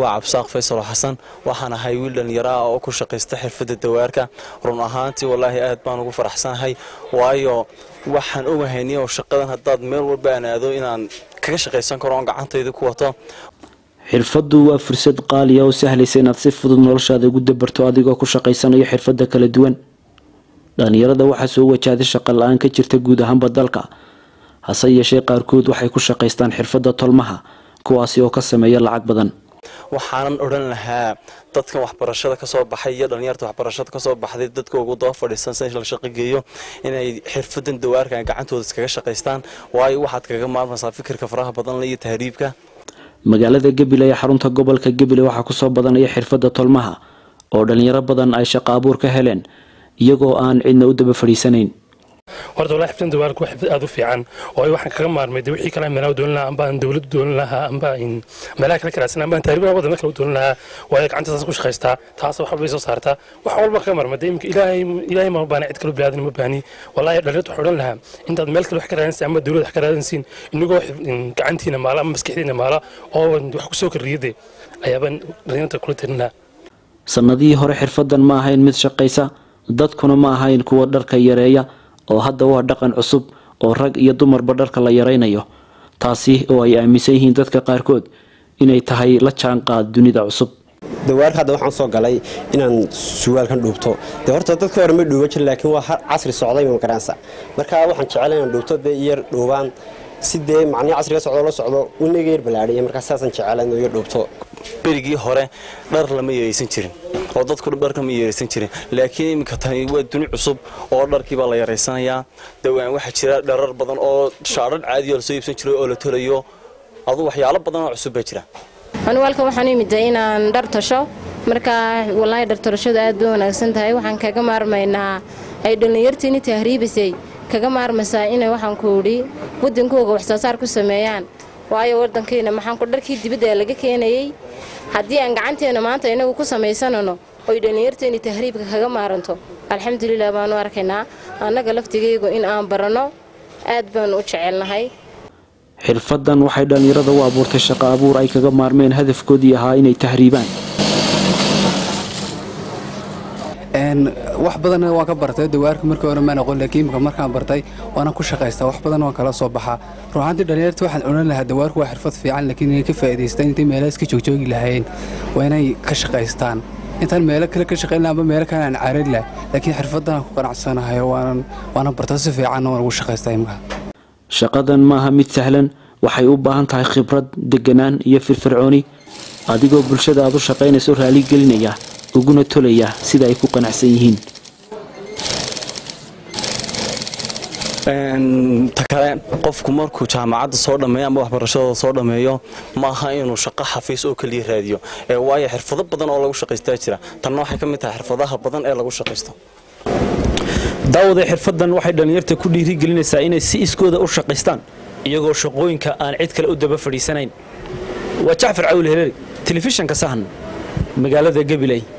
waa cabsaaq faysal xasan waxaan ahay wiil dhallinyaro ah oo ku shaqaysta xirfadda dawaarka run ahaantii wallaahi aad baan ugu faraxsanahay waayo waxaan ogahayni oo shaqadan haddaad meel walba aan aado inaan kaga shaqaysan karo oon gacantayda ku wato xirfaddu waa fursad qaaliya oo sahlaysa inaad si fudud noloshaada ugu dabarto adigoo ku shaqaysanayo xirfadda kala duwan dhallinyarada waxaa soo wajahday shaqa la-aan ka jirta guud ahaanba dalka hase yeeshee qaarkood waxay ku shaqaystaan xirfadda tolmaha kuwaasi oo ka sameeya lacag badan waxaanan odhan lahaa dadkan waxbarashada kasoo baxay iyo dhallinyarta waxbarashada kasoo baxday dadka ugu daba fadhiisan si la shaqogeeyo inay xirfadan dawaarka gacantooda iskaga shaqaystaan waayo waxaad kaga maarmaysaa fikirka faraha badan iyo tahriibka magaalada gabiley ee xarunta gobolka gabiley waxaa kusoo badanaya xirfadda tolmaha oo dhallinyaro badan ay shaqo abuur ka heleen iyagoo aan cidna u daba fadhiisanayn horta wallahi xifdan dawaarku waa xifdad aad u fiican oo waxaan kaga maarmay de wixii kale meelaha doonin lahaa amba aan dawladdu doonin lahaa amba in meelaha kale karaadsan amba aan taariibaha waddan kale u doonin lahaa waayo gacantaas ku shaqaystaa taas wax walba soo saartaa wax walba kaga maarmay de imika ilaahay ilaahay ma baana cid kale bilaadan ma baani wallahi dhalinyarta waxaan odhan lahaa intaad meel kale wax ka raadinaysa amba dawlad wax ka raadinaysiin inagoo gacantiina maala ama maskaxdiina maala oo wax ku soo kordhiyade ayaabaan dhalinyarta kula talin lahaa sannadihii hore xirfaddan ma ahayn mid shaqaysa dadkuna ma ahayn kuwa dharka yareeya oo hadda waa dhaqan cusub oo rag iyo dumarba dharka la yaraynayo taasi oo ay aaminsan yihiin dadka qaarkood inay tahay la jaanqaad dunida cusub dawaarka hadda waxaan soo galay inaan suwaalkan dhuubto dee horta dadka hore ma dhuuban jirin laakiin waa casri socday ma garanaysa marka waxaan jeclay inaan dhuubto dee iyar dhuubaan si dee macnii casriga socdo la socdo unaga yar balaadhiya markaa saasaan jeclay inuu yar dhuubto berigii hore dhar lama yeeraysan jirin oo dadku dharka ma yeeraysan jirin laakiin iminka tani waa duni cusub oo dharkii baa la yaraysanayaa dawaan waxaa jira dharar badan oo shaadhar caadiyo lasoo iibsan jiray oo la tolayo adu waxyaalo badan oo cusub baa jira anigu halka waxaan u imiday inaan dhar tasho markaa wallaahi dhar tolashadu aad bay wanaagsan tahay waxaan kaga maarmaynaa ay dhallinyartiini tahriibisay kaga maarmaysaa inay waxaan ku idhi waddankooga waxsoosaar ku sameeyaan waayo waddankiina maxaan ku dharkii dibadda ee laga keenayey haddii aan gacanteena maanta inagu ku samaysanano oy dhallinyarteeni tahriibka kaga maaranto alxamdulilah baanu arkaynaa annaga laftigaygu in aan baranno aad baanu u jecelnahay xirfaddan waxay dhallinyarada u abuurtay shaqo abuur ay kaga maarmeen hadafkoodii ahaa inay tahriibaan wax badan waan ka bartay dawaarka markii hore maan aqoon laakiin imika markaan bartay waana ku shaqaystaa wax badan waan kala soo baxaa ruuxaantii dhallinyarta waxaan odhan lahaa dawaarku waa xirfad fiican laakiin inay ka faa'iidaystaan intay meelaha iska joogjoogi lahaayeen waa inay ka shaqaystaan intaan meelo kale ka shaqayn lahaa amba meelo kale aan caarin laha laakiin xirfaddan aan ku qanacsanahay waanan waana barta si fiicanna waan ugu shaqaystaa imika shaqadan maaha mid sahlan waxay u baahan tahay khibrad deganaan iyo firfircooni adigoo bulshada aad u shaqaynayso raali gelinaya uguna tolaya sida ay ku qanacsan yihiin ta kale qofku markuu jaamacadda soo dhammeeyo ama waxbarashadooda soo dhammeeyo maaha inuu shaqo xafiis oo keliya raadiyo ee waayo xirfado badan oo lagu shaqaystaa jira tanna waxay ka mid tahay xirfadaha badan ee lagu shaqaysto daawada xirfaddan waxay dhallinyarta ku dhiirigelinaysaa inay si iskooda u shaqaystaan iyagoo shaqooyinka aan cid kale u daba fadhiisanayn waa jacfar cawil heleeri telefishanka sahan magaalada gabiley